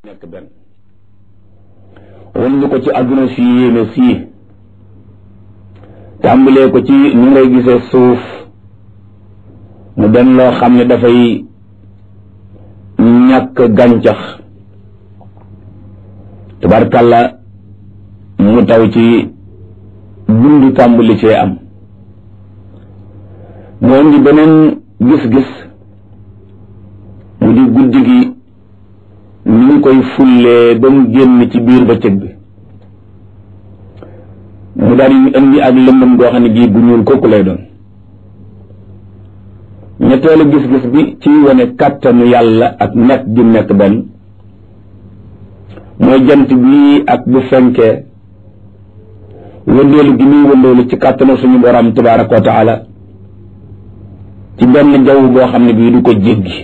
nekk benn wan ñu ko ci àdduna si yéeme sii tàmbalee ko ci ni ngay gisee suuf mu den loo xam ne dafay ñàkk gàncax tabarkàlla mu taw ci dund tàmbali cee am mu indi beneen gis-gis mu di guddi gi ni ñu koy fullee ba mu génn ci biir bëccëg bi mu daal di indi ak lëndëm goo xam ne gii bu ñuul kooku lay doon ñetteelu gis-gis bi ci wane kàttanu yàlla ak nekk gi nekk benn mooy jant bi ak bu fenkee wëndeelu gi muy wëndeelu ci kàttanu suñu borom tabaraka wa taala ci benn jaww boo xam ne bii du ko jéggi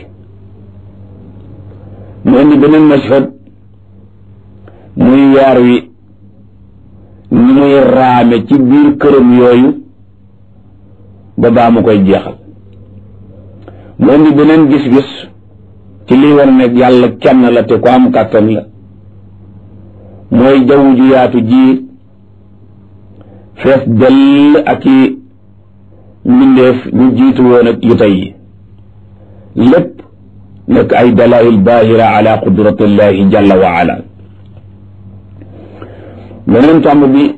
mu indi beneen mashhad muy weer wi ni muy raame ci biir këram yooyu ba baa mu koy jeexal mu indi beneen gis-gis ci liy war ne yàlla kenn la te ko am kàttan la mooy jaww ju yaatu ji fees dell ak i mbindeef ñu jiitu woon ak yu tey yi lépp nekk ay dalail baahira ala qudratillahi jalla wa ala beneen tomb bi